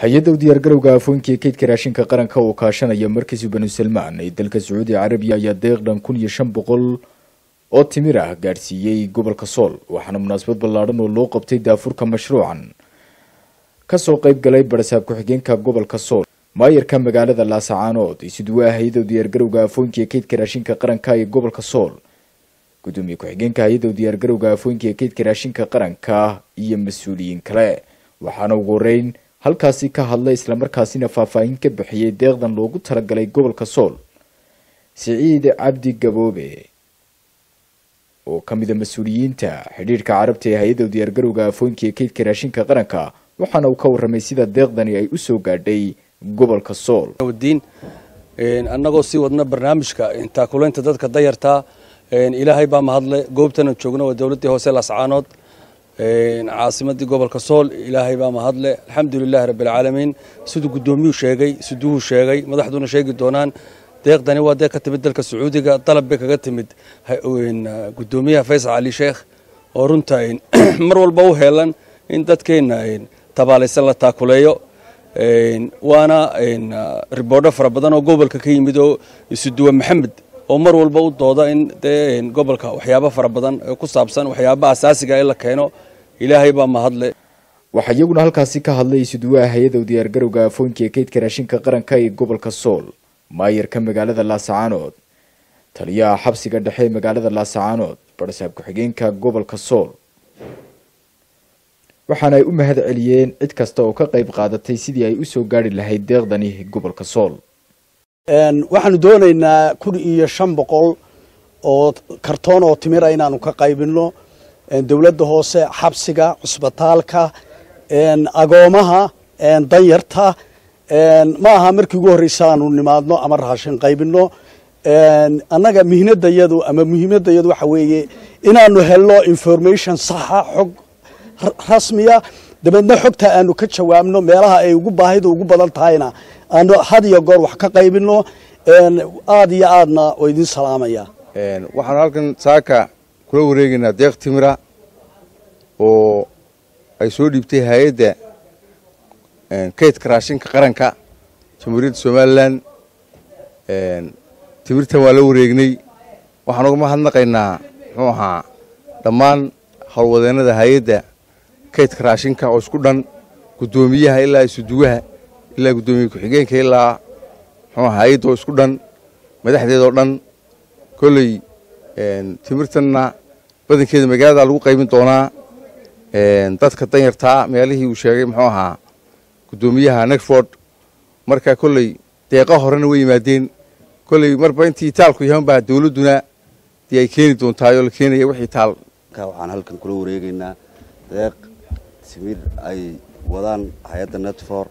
hay-adda u diyaargarowga afooyinka ee kaydka raashinka qaranka oo kaashanaya markiisu banu salmaan ee dalka sacuudi carabiya ayaa deeq dhan kun iyo shan boqol oo timir ah gaadhsiiyey gobolka sool waxaana munaasabad ballaadhan oo loo qabtay daafurka mashruucan kasoo qayb galay barasaab ku-xigeenka gobolka sool maayarka magaalada laasacaanood isuduwaha hay-adda u diyaargarowga afooyinka ee kaydka raashinka qaranka ee gobolka sool gudoomiye ku-xigeenka hay-adda u diyaargarowga afooyinka ee kaydka raashinka qaranka iyo mas-uuliyiin kale waxaana ugu horeyn halkaasi ka hadlay islamarkaasina faahfaahin ka bixiyey deeqdan loogu talagalay gobolka sool siciid cabdi gaboobe oo ka mida mas-uuliyiinta xidhiirhka carabta ee hay-adda u diyaargarowga afooyinka ee kaydka raashinka qaranka waxaana uu ka warramay sida deeqdani ay usoo gaadhay gobolka sool diin annagoo sii wadna barnaamijka taakulaynta dadka dayartaa ilaahay baa mahadle goobtana joogna waa dowladdii hoose lascaanood caasimadii gobolka sool ilaahay baa mahadle alxamdulilahi rabbilcaalamiin siduu guddoomiyuu sheegay siduuhu sheegay madaxduna sheegi doonaan deeqdani waa deeq ka timid dalka sacuudiga dalab bay kaga timid guddoomiyaha faysal cali sheekh oo runta mar walba u heelan in dadkeenna tabaalaysan la taakuleeyo waana riboodho fara badan oo gobolka ka yimid oo isuduwe maxamed oo mar walba u dooda in dee gobolka waxyaabo fara badan ku saabsan waxyaabaha asaasiga in la keeno ilaahay baa mahadle waxaa iyaguna halkaasi ka hadlay isuduwaha hay-adda u diyaargarowga afooyinka ee kaydka raashinka qaranka ee gobolka sool maayarka magaalada laasacaanood taliyaha xabsiga dhexe ee magaalada laasacaanood barasaab ku-xigeenka gobolka sool waxaana ay u mahad celiyeen cid kasta oo ka qayb qaadatay sidii ay usoo gaari lahayd deeqdani gobolka sool waxaanu doonaynaa kun iyo shan boqol oo kartoon oo timira inaanu ka qaybinno dowladda hoose xabsiga cusbitaalka agoomaha danyarta ma aha markii ugu horreysa aanu nimaadno ama raashin qaybinno annaga mihnadayadu ama muhiimadayadu waxa weeye inaanu helno information saxa xog rasmiya dabeedna xogta aanu ka jawaabno meelaha ay ugu baahida ugu badan tahayna aanu had iyo goor wax ka qaybino aada iyo aadna oo idin salaamaya waxaanu halkan saaka kula wareegaynaa deeq timira oo ay soo dhiibtay hay-adda kaydka raashinka qaranka jamhuuriyadda somalilan timirtan waa la wareegnay waxaan uga mahadnaqaynaa muxuu ahaa dhammaan howlwadeennada hay-adda kaydka raashinka oo isku dhan guddoomiyaha ilaa isuduwaha ilaa guddoomiye ku-xigeenka ilaa muxuu ahaa hay-adda oo isku dhan madaxdeedoo dhan kolley timirtanna badankeeda magaalada lagu qaybin doonaa dadka danyartaa meelihii uu sheegay muxuu ahaa guddoomiyaha negford marka kolley deeqa horena way yimaadeen kolley marba intii taalku yahan baa dowladduna dee ay keeni doontaayoo la keenaya wixii taal waxaan halkan kula wareegaynaa deeq timir ay wadaan hay-adda netfor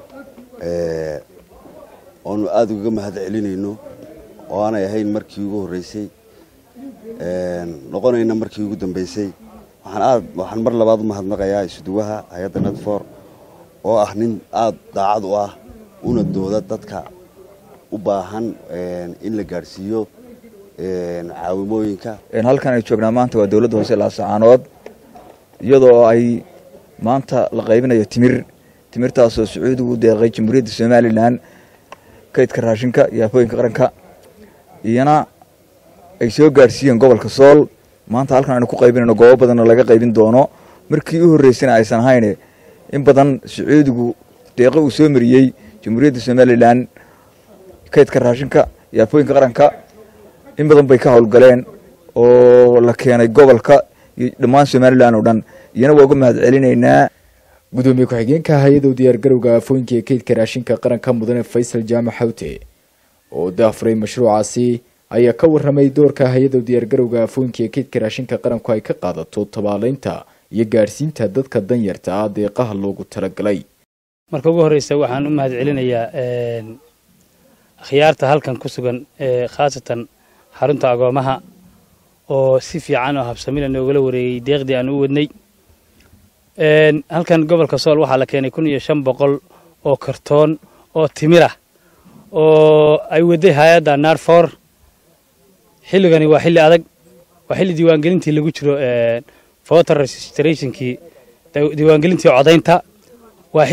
oonu aada ugaga mahad celinayno oo aanay ahayn markii ugu horreysay noqonayna markii ugu dambeysay waxaan aad waxaan mar labaad u mahadnaqayaa isuduwaha hay-adda netfor oo ah nin aada daacad u ah una dooda dadka u baahan in la gaadhsiiyo caawimooyinka halkan ay joognaa maanta waa dowladda hoose laasacaanood iyadoo ay maanta la qaybinayo timir timirtaasoo sacuudigu u deeqay jamhuuriyadda somalilan kaydka raashinka iyo afooyinka qaranka iyana ay soo gaadhsiiyeen gobolka sool maanta halkan aynu ku qaybinayno goobo badanna laga qaybin doono markii u horreysana aysan ahayne in badan sacuudigu deeqo uu soo mariyey jamhuuriyadda somalilan kaydka raashinka iyo afooyinka qaranka in badan bay ka howlgaleen oo la keenay gobolka iyo dhammaan somalilan oo dhan iyana waa uga mahad celinaynaa gudoomiye ku-xigeenka hay-adda u diyaargarowga afooyinka ee kaydka raashinka qaranka mudane faysal jaamac xawte oo daafuray mashruucaasi ayaa ka warramay doorka hay-adda u diyaargarowga afooyinka ee kaydka raashinka qaranku ay ka qaadato tabaalaynta iyo gaadhsiinta dadka danyarta ah deeqaha loogu talagalay marka ugu horreysa waxaan u mahad celinayaa akhyaarta halkan ku sugan khaasatan xarunta agoomaha oo si fiican oo habsamila noogala wareegay deeqdii aan u wadnay halkan gobolka sool waxaa la keenay kun iyo shan boqol oo kartoon oo timirah oo ay waday hay-adda narfor xilligani waa xilli adag waa xilli diiwaangelintii lagu jiro voter registrationkii diiwaangelintii codaynta waa xilli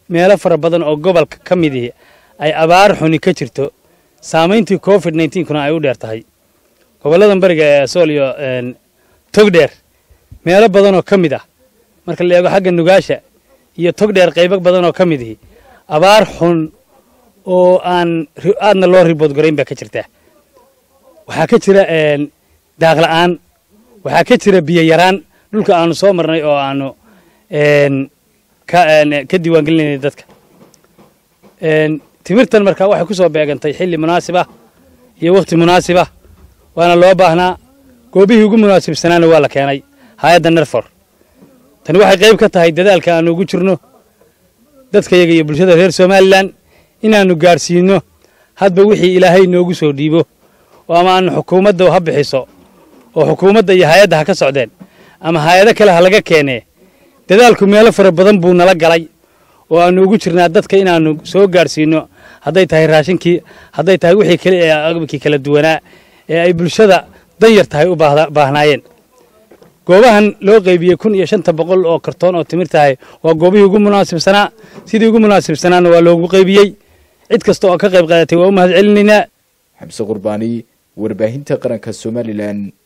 meelo fara badan oo gobolka ka midii ay abaar xuni ka jirto saamayntii covid kuna ay u dheer tahay gobolladan bariga ee sool iyo togdheer meelo badan oo ka mid ah marka la eego xagga nugaasha iyo togdheer qaybo badan oo ka mid ihi abaar xun oo aan aadna loo ribood gorayn baa ka jirta waxaa ka jira daaq la'aan waxaa ka jira biyo yaraan dhulka aanu soo marnay oo aanu ka diiwaangelinayna dadka timirtan markaa waxay ku soo beegantay xilli munaasib ah iyo wakhti munaasib ah waana loo baahnaa goobihii ugu munaasibsanaana waa la keenay hay-adda nerfor tani waxay qayb ka tahay dadaalka aanu ugu jirno dadkayaga iyo bulshada reer somalilan inaannu gaadhsiinno hadba wixii ilaahay noogu soo dhiibo oo ama aanu xukuumadda ha bixiso oo xukuumadda iyo hay-adda ha ka socdeen ama hay-ado kale ha laga keenee dadaalku meelo fara badan buu nala galay oo aanu ugu jirnaa dadka inaannu soo gaadhsiinno hadday tahay raashinkii hadday tahay wixii kale ee agabkii kala duwanaa ee ay bulshada danyar tahay u baahnaayeen goobahan loo qaybiyey kun iyo shanta boqol oo kartoon oo timir tahay waa goobihii ugu munaasibsanaa sidii ugu munaasibsanaana waa loogu qaybiyey cid kasta oo ka qayb qaadatay waa u mahad celinaynaa xamse qurbaani warbaahinta qaranka somalilan